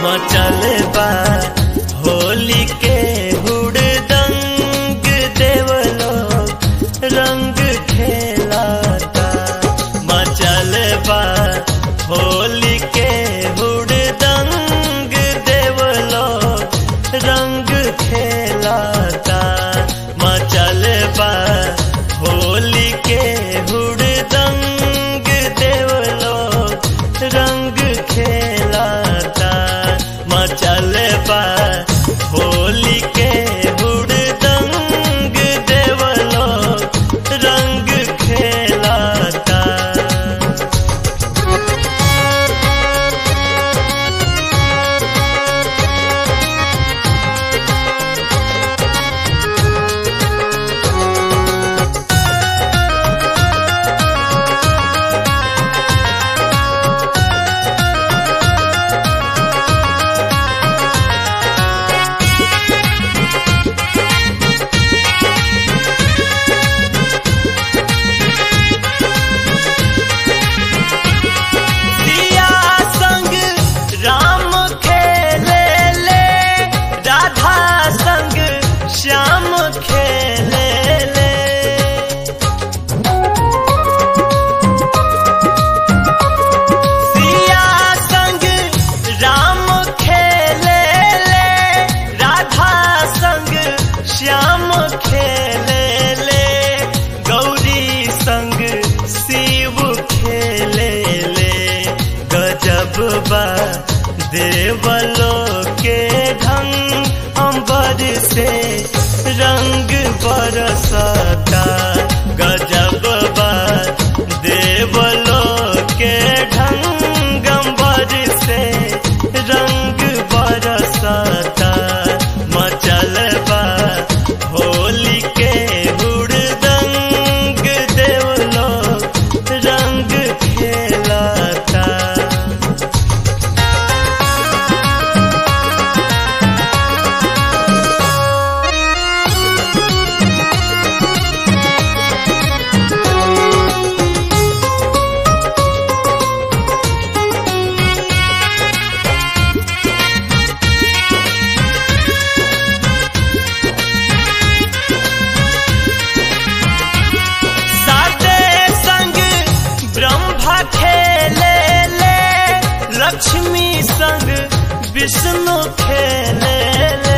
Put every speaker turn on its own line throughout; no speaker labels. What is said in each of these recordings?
मचल बा होली के हुड़दंग देवलो रंग खेलाता मचल बा होली के हुड़दंग देवलो रंग खेलाता मचल बा होली के हुड़दंग देवलो रंग खेलाता मचल बा होली के हुड़दंग देवलो रंग खेलाता सिया संग राम खेले ले राधा संग श्याम खेले ले सिया संग राम खेले ले राधा संग श्याम खेले ले गौरी संग शिव खेले ले गजब बा देवलो के ढंग अंबर से रंग बरसता गजब बा देवलो के ढंग अंबर से रंग बरसता मचल बा होली के हुड़दंग देवलो रंग खेलाता साते संग ब्रह्मा खेले ले लक्ष्मी संग विष्णु खेले ले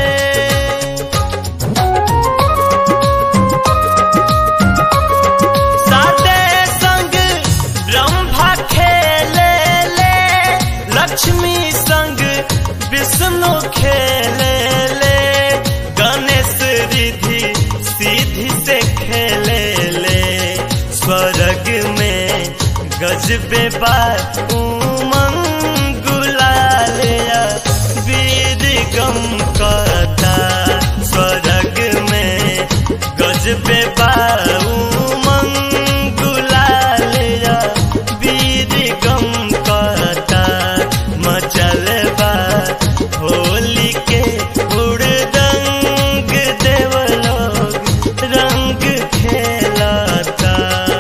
साते संग ब्रह्मा खेले ले लक्ष्मी संग विष्णु खेले ले गणेश रिधि सीधी से खेले ले स्वर्ग में गजबे बार उमंग गुलालिया वीर गम करता स्वर्ग में गजबे बार उमंग गुलालिया वीर गम करता मचल बा होली के हुड़दंग देवलो रंग खेलाता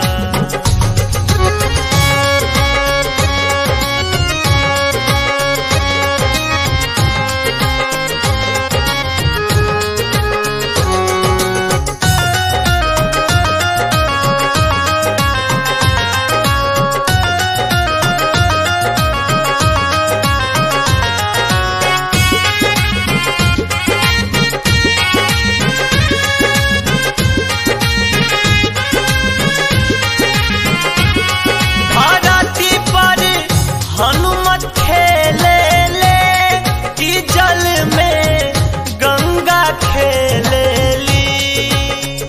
धरती पर हनुमत खेले ले कि जल में गंगा खेले ली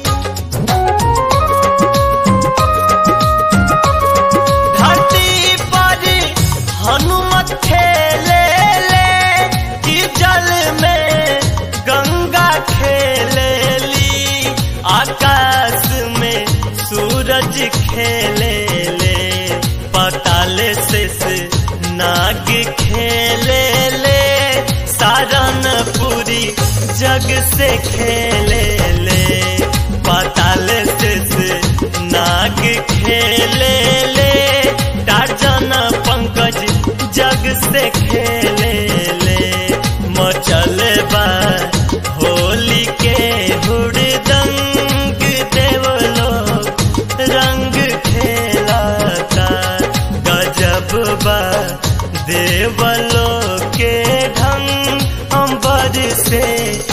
धरती पर हनुमत खेले ले कि जल में गंगा खेले ली आकाश में सूरज खेले ले पताल से से नाग खेले ले सारनपुरी जग से खेले ले पाताल से से नाग खेले ले टार्जन पंकज जग से खेले ले मचल बा होली के हुड़दंग देवलो रंग खेलाता गजब बा देवलो के ढंग अंबर से